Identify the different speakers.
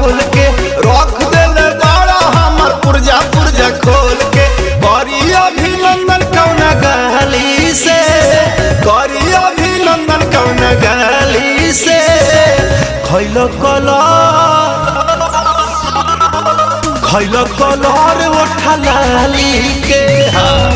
Speaker 1: झोल के रख देले बाड़ा हमर पुरजा पुरजा खोल के करी अभिनंदन कौन गली से करी अभिनंदन कौन गली से खैलो कला खैलो कलर उठा लाली के हा